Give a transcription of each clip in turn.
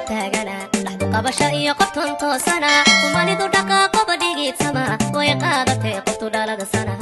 taagana dhaxdu qabasha iyo qoftan toosana kumanidu dhaqaaqoba dhigiidsama way qaadatay qoftu dhalada sanaha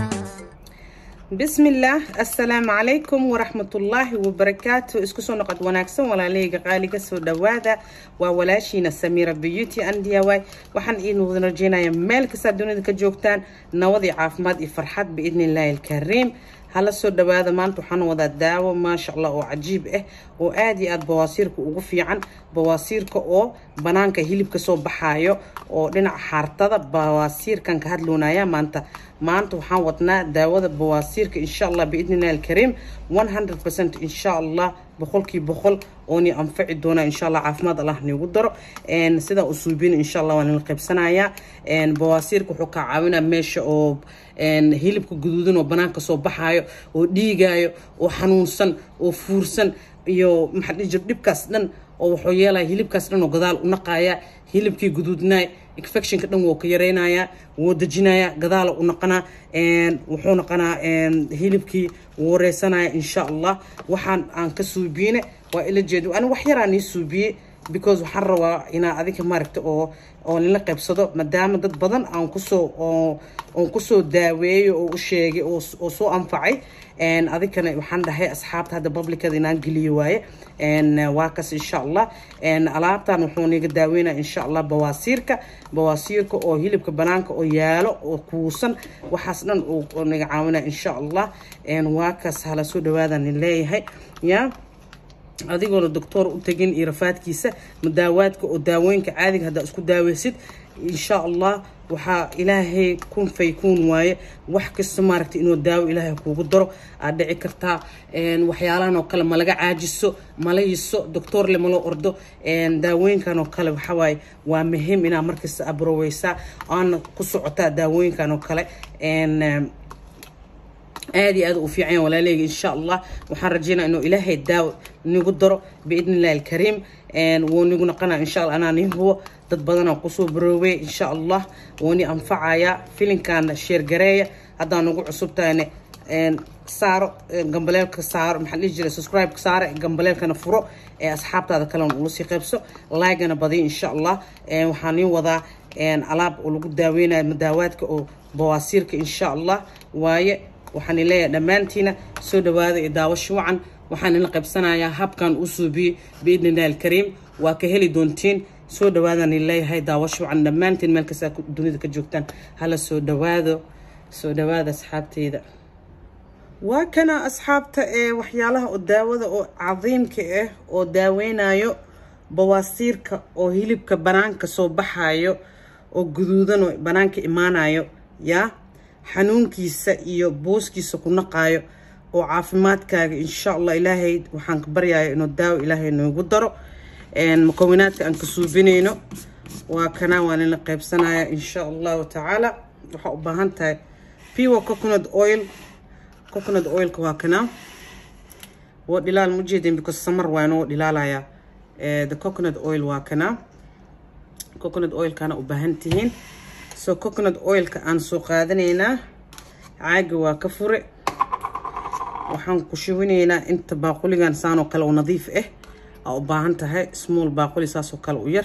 bismillaah assalaamu calaykum waraxmatullaahi wabarakaatu isku soo noqod wanaagsan walaalahayga qaaliga soo dhawaada waa walaashiina samiira beauty and diy waxaan iidin wadan rajeynayaa meel kastaa dunida ka joogtaan nabad iyo caafimaad iyo farxad biidni illaahi alkariim hala soo dhawaada maanta waxaan wadaa daawo maasha allah oo cajiib ah oo aada iyo aada bawaasiirka ugu fiican bawaasiirka oo banaanka hilibka soo baxaayo oo dhinaca xaartada bawaasiirkan ka hadloonaya maanta maanta waxaan wadnaa daawada bawaasiirka insha allah biidni illahi alkariim one hundred percent insha allah boqolkii boqol ooni anfaci doona insha allah caafimaad allah niigu daro sidaa usuubin insha allah waan ila qaybsanayaa bawaasiirka wuxuu kaa caawinaa meesha oo hilibka guduudan oo banaanka soo baxaayo oo dhiigaayo oo xanuunsan oo fuursan iyo maxaa dhihi jir dhibkaas dhan oo wuxuu yeelaya hilibkaas dhan oo gadaal u naqaaya hilibkii guduudnaay infectionka dhan wuu ka yareynayaa wuu dejinayaa gadaala u naqanaa wuxuu naqanaa hilibkii wuu wareysanaya insha allah waxaan aan ka suubiine waa ila jeedo ani wax yaraan ii suubiyey because waxaan rabaa inaa adinka maaragta oo oo nila qaybsado maadaama dad badan aan kusoo oon kusoo daaweeyo oo u sheegay oo soo anfacay adinkana waxaan dhahay asxaabta hadda publicada inaan geliyo waaye waa kas insha allah alaabtan wuxuu niga daaweynaya insha allah bawaasiirka bawaasiirka oo hilibka banaanka oo yaalo oo kuusan waxaas dhan oo niga caawinaya insha allah waa kas hala soo dhawaada nin leeyahay ya adigoona doctoor u tegin iyo rafaadkiisa madaawaadka oo daawooyinka caadiga haddaa isku daaweysid insha allah waxaa ilaahay kun faykuun waaye wax kasta maaragtay inuu daawo ilaahay kuugu daro aad dhici kartaa waxyaalahan oo kale malaga caajiso mala yiso doctoorle malo ordo daawooyinkan oo kale waxawaaye waa muhiim inaa markasta abroweysaa aana ku socotaa daawooyinkan oo kale aada iyo aada u fiican walaaleyga insha allah waxaan rajeynaa inuu ilaahay daawo nigu daro biidni illahi alkariim wuu nigu naqana insha allah anaa nin hubo dad badanaa kusoo baroobey insha allah wuu ni anfacayaa filinkaana sheergareeya haddaa nagu cusub tahayne saaro gambaleelka saaro maxaa dhihi jiray subscribe-ka saare gambaleelkana furo ee asxaabtaada kalena ula sii qaybso laygana badiyo insha allah waxaa nii wadaa alaab oo lagu daaweynayo madaawaadka oo bawaasiirka insha allah waaye waxaan leeyahay dhammaantiina soo dhawaada iyo daawasho wacan waxaan ila qaybsanayaa habkan u suubiyey biidni illahi alkariim waa ka heli doontiin soo dhawaadaan leeyahay daawasho wacan dhammaantiin meel kastaa dunida ka joogtaan hala soo dhawaado soo dhawaada asxaabteyda waa kana asxaabta ee waxyaalaha oo daawada oo cadiimka ah oo daaweynayo bawaasiirka oo hilibka banaanka soo baxayo oo guduudan oo banaanka imaanayo yaa xanuunkiisa iyo booskiisa ku naqaayo oo caafimaadkaaga insha allah ilaahay waxaan ka baryaya inuu daawo ilaahay noogu daro mukawinaadka aan ka suubinayno waa kana waan ila qaybsanaya insha allahu tacaala waxaa u baahan tahay piwa coconut oil coconut oilka waa kana waa dhilaal ma ujeedin because samar waa inoo dhilaalaya the coconut oil waa kana coconut oilkana u baahan tihiin so coconut oilka aan soo qaadanaynaa caaga waa ka fure waxaan ku shubinaynaa inta baaquligan saanoo kale oo nadiif ah aa u baahan tahay small baaquli saasoo kale u yar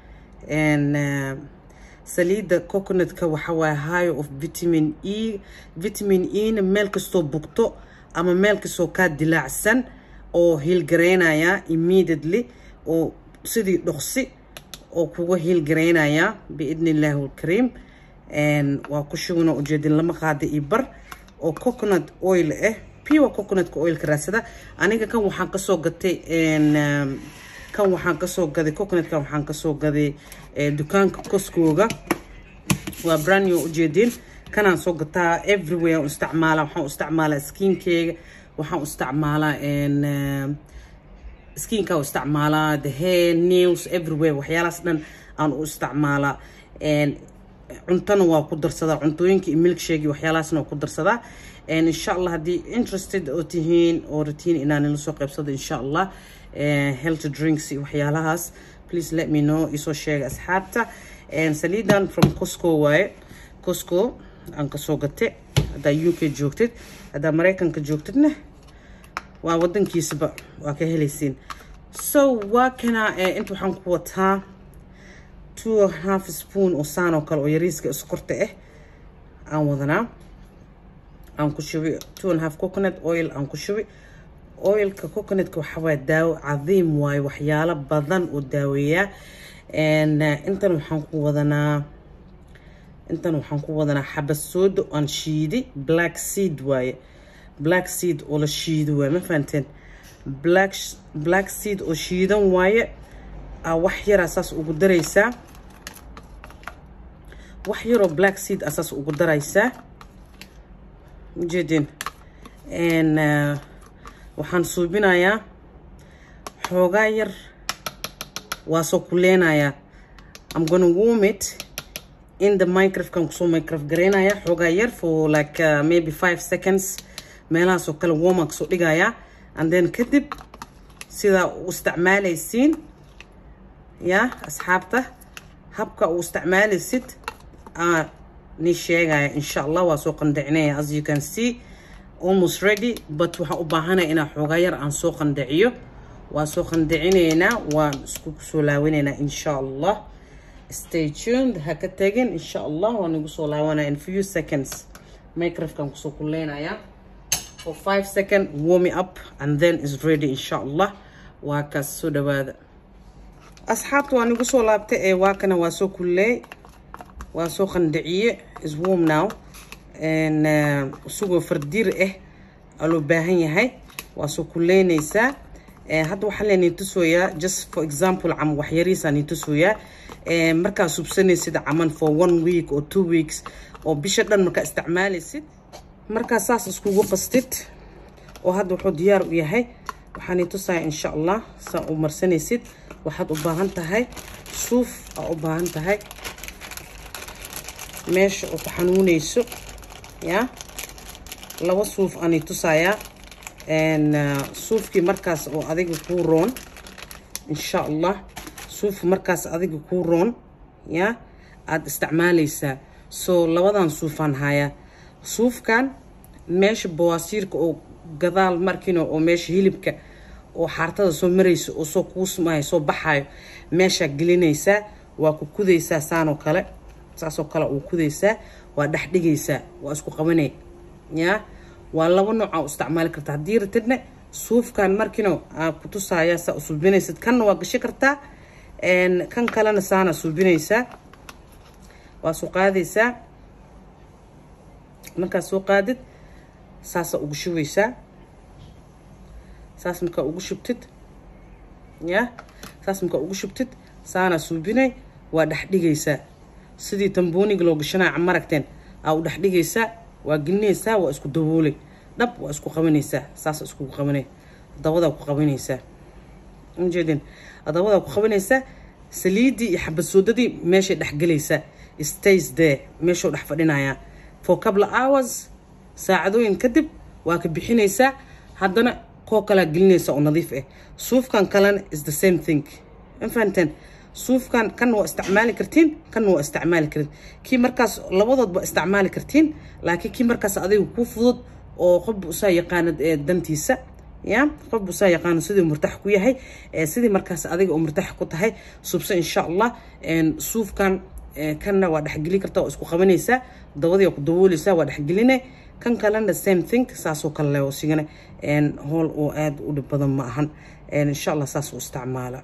saliidda coconutka waxa waaye high of vitamin e vitamin e-na meel kastoo bugto ama meel kastoo kaa dilaacsan oo hiilgareynaya immediately oo sidii dhoqsi oo kuga hiilgareynayaa biidni illaahi alkariim waa ku shuguna ujeedin lama qaada iyo bar oo coconut oil ah piwa coconutka oilka raadsada aniga kan waxaan kasoo gatay kan waxaan kasoo gaday coconutkan waxaan kasoo gaday dukaanka koskooga waa branyo ujeedin kanaan soo gataa everywhere aan isticmaala waxaan u isticmaalaa skinkeyga waxaan u isticmaalaa skinka u isticmaalaa the hair nails everywhere waxyaalahaas dhan aan u isticmaalaa cuntana waa ku darsadaa cuntooyinka iyo milkshake waxyaalahaasna waa ku darsadaa insha allah haddii interested oo tihiin oo ratiin inaan nila soo qaybsado insha allah health drinks iyo waxyaalahaas please let me know isoo sheega asxaabta saliidan from cosco waaye cosco aan kasoo gate haddaa u k joogtid haddaa maraykanka joogtidna waa wadankiisaba waa ka helaysiin so waa kana inta waxaan ku wataa two half spoon oo saan oo kale oo yariiska iskorta ah aan wadanaa aan ku shubi two and half coconut oil aan ku shubi oilka coconutka waxaa waaya daawo cadiim waayo waxyaalo badan oo daaweeyaa intan waxaan ku wadanaa intan waxaan ku wadanaa xabasoodo aan shiidi black seed waaye black seed oo la shiido waaye ma fahanteen black black seed oo shiidan waaye wax yaraa saas ugu daraysaa wax yaroo black seed a saas ugu daraysaa ujeedin waxaan suubinayaa xoogaa yar waa soo kuleenayaa I'm gonna warm it in the microwave kan kusoo microwave garaynaya xoogaa yar for like uh, maybe five seconds meelahaas oo kale warma kasoo dhigayaa and then kadib sidaa u isticmaalaysiin ya asxaabta habka uu isticmaalaysid aa ni sheegaya insha allah waa soo qandacinaya as you can see almost ready but waxaan u baahanaya inaa xoogaa yar aan soo qandiciyo waa soo qandicinaynaa waan isku soo laawanaynaa insha allah stay tuned ha ka tagin insha allah waan igu soo laawanaya in few seconds microwave-kan kusoo kuleynayaa for five second warm it up and then is ready insha allah waa kaas soo dhawaada asxaabta waan igu soo laabtay ee waa kana waa soo kulleey waa soo qandiciye is warm now isagoo fardiir ah aa loo baahan yahay waa soo kuleynaysaa hadda waxaa leenii tusooyaa just for example cam waxyariisaa nii tusooyaa markaa subsanaysid caman for one week or two weeks oo bisha dhan markaa isticmaalaysid markaa saas iskugu qastid oo hadda wuxuu diyaar u yahay waxaa nii tusaya insha allah saa u marsanaysid waxaad u baahan tahay suuf aa u baahan tahay meesha oo ku xanuunayso ya laba suuf aanay tusayaa suufkii markaas oo adiga kuu roon insha allah suuf markaas adiga kuu roon ya aada isticmaalaysaa so labadan suufaan hayaa suufkan meesha bawaasiirka oo gadaal markino oo meesha hilibka oo xaartada soo maraysa oo soo kuusmayo soo baxayo meeshaa gelinaysaa waa ku kudaysaa saanoo kale saasoo kale uu kudaysaa waa dhex dhigaysaa waa isku qabanay ya waa laba nooca u isticmaali karta haddii ratidna suufkan markino aa ku tusaaya saa u suubinaysid kanna waa gashi kartaa kan kalena saana suubinaysaa waa soo qaadaysaa markaa soo qaadid saasa ugu shubeysaa saas markaa ugu shubtid ya saas markaa ugu shubtid saana suubinay waa dhex dhigaysaa sidii tambooniga loo gashanaya maragteen aa u dhex dhigaysaa waa gelinaysaa waa isku daboolay dhab waa isku qabanaysaa saas iskugu qabanay dabadaa ku qabanaysaa ujeedin dabadaa ku qabanaysaa saliidii iyo xabasoodadii meeshay dhexgelaysaa stays there meeshuu dhex fadhinayaa for couple hours saacadooyin kadib waa ka bixinaysaa haddana koo kalaa gelinaysa oo nadiif ah suufkan kalena is the same thing mafahanteen suufkan kan waa isticmaali kartiin kan waa isticmaali karin kii markaas labadoodba isticmaali kartiin laakiin kii markaas adiga kuu fudud oo qofba usaa yaqaanad dantiisa ya qofba usaa yaqaano sidii murtax ku yahay sidii markaas adiga oo murtax ku tahay subse insha allah suufkan kanna waa dhexgeli karta waa isku qabanaysaa dabadii waa ku dabooleysaa waa dhexgeline kan kalena same thing saasoo kale leh oo sigana howl oo aada u dhib badan ma ahan insha allah saas u isticmaala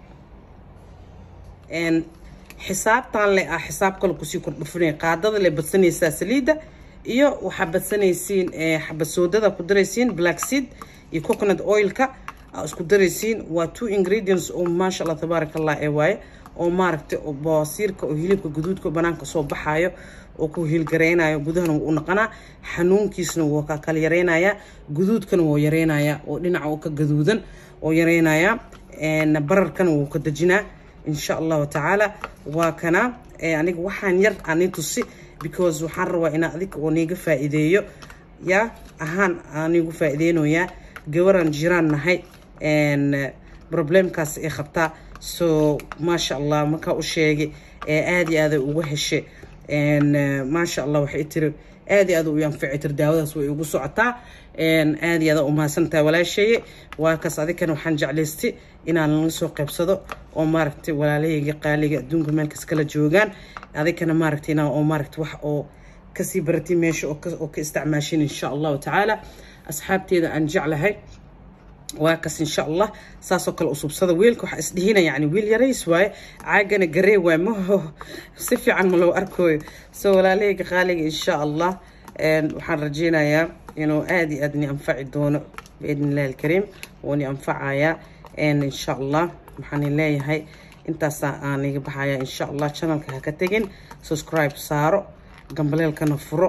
xisaabtan le ah xisaab kale kusii kordhufinaya qaadada le badsanaysaa saliidda iyo waxaa badsanaysiin xabasoodada ku daraysiin black seed iyo coconut oilka aa isku daraysiin waa two ingredients oo maasha allah tabaaraka allah ee waaye oo maaragtay oo bawaasiirka oo hilibka guduudka banaanka soo baxaayo oo ku hiilgareynayo gudahana wuu u naqanaa xanuunkiisna wuu ka kala yareynayaa guduudkana wuu yareynayaa oo dhinaca oo ka gaduudan oo yareynayaa bararkana wuu ka dejinaa insha allahu tacaala waa kana aniga waxaan yar ani tusi because waxaan rabaa inaa adiga oo niiga faa'iideeyo ya ahaan aanigu faa'iideynoyaa gabaraan jiraan nahay problemkaas ay qabtaa so maasha allah markaa u sheegay aada iyo aaday uga heshay maasha allah waxay tiri aad iyo aad u anfici tir daawadaas way ugu socotaa aad iyo aad u mahadsantahay walaasheeye waa kaas adinkana waxaan jeclaystay inaan la soo qaybsado oo maaragtay walaalahayga qaaliga adduunka meelkas kala joogaan adinkana maaragtay inaan oo maaragtay wax oo kasii baratay meesha oo ka isticmaashin insha allahu tacaala asxaabteeda aan jeclahay waa kas insha allah saasoo kale usubsada wiilka waxaa isdhihina yani wiil yarays waaye caagana garee waay maho si fiican ma loo arkooyo soo walaalahayga qaaliga insha allah waxaan rajeynayaa inuu aada iyo aad ni anfaci doono biidn illahi alkariim wuu ni anfacayaa insha allah waxaan leeyahay intaasaa aan iga baxaya insha allah channelka ha ka tegin subscribe saaro gambaleelkana furo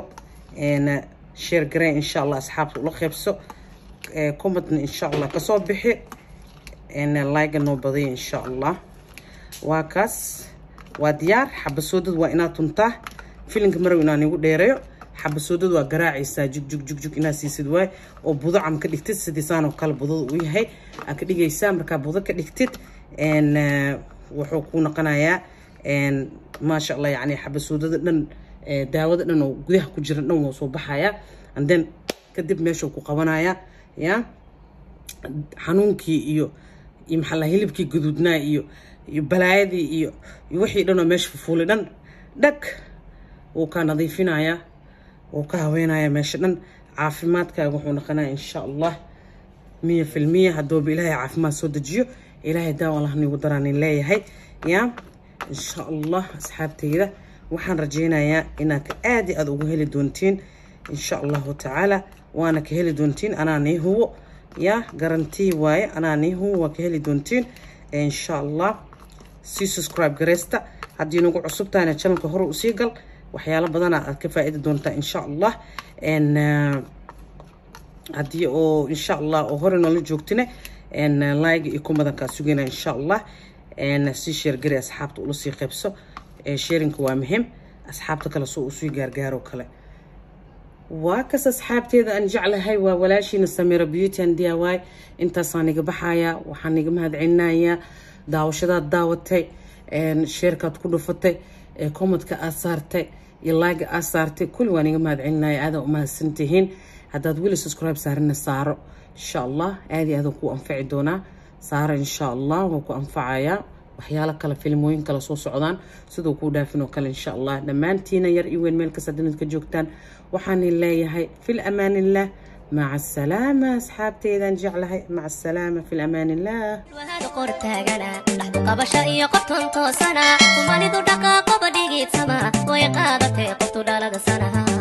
share garee insha allah asxaabta ula qeybso commentna insha allah kasoo bixi like noo badaya insha allah waa kaas waa diyaar xabasoodad waa inaad tuntaa filinka marow inaan igu dheereeyo xabasoodad waa garaacaysaa jug jug jug jug inaad siisid waay oo budo cam ka dhigtid sidiisaanoo kale budada u yahay aad ka dhigaysaa markaa budo ka dhigtid wuxuu ku noqonayaa maasha allah yani xabasoodada dhan daawada dhan oo gudaha ku jira dhan waa soo baxayaa and then kadib meeshuu ku qabanayaa ya xanuunkii iyo iyo maxaa la hilibkii guduudnaa iyo iyo balaayadii iyo iyo wixii dhan oo meesha fufuulay dhan dhag wuu kaa nadiifinayaa wuu ka haweenayaa meesha dhan caafimaadkaaga wuxuu noqonayaa insha allah miya filmiya haddooba ilaahay caafimaad soo dejiyo ilaahay daawa allah nigu daraanin leeyahay ya insha allah asxaabteyda waxaan rajeynayaa inaad aad iyo aad ugu heli doontiin insha allahu tacaala waana ka heli doontiin anaa nii hubo ya garantii waaye anaa nii hubo waa ka heli doontiin insha allah sii subscribe gareysta haddii nagu cusub tahayna channelka hore usii gal waxyaalo badana aad ka faa-idi doontaa insha allah haddii oo insha allah oo hore noola joogtine like iyo kumadankaa sugayna insha allah sii sheergari asxaabta ula sii qaybso sharinka waa muhiim asxaabta kale soo usii gaargaaro kale waa kas asxaabteeda aan jeclahay waa walaashiina samira beauty and diy intaasaan iga baxayaa waxaan iga mahadcelinayaa daawashadaad daawatay sheerkaad ku dhufatay commadka aad saartay iyo laaga aad saartay kulli waan iga mahadcelinaya aadaa u mahadsantihiin haddaad weli subscribe saarina saaro insha allah aad iyo aadan ku anfaci doonaa saaro insha allah waa ku anfacayaa waxyaalo kale filmooyin kale soo socdaan siduu kuu dhaafin oo kale insha allah dhammaantiina yar iyo weyn meel kasta dunid ka joogtaan waxaan leeyahay fil amaan illah maca asalaama asxaabteedaan jeclahay maca asalaama fil amaan illah wahada qortaagana dhaxdu qabasha iyo qoftan toosana kumanidu dhaqaaqoba dhigiidsama way qaadatay qoftu dhalada sanaha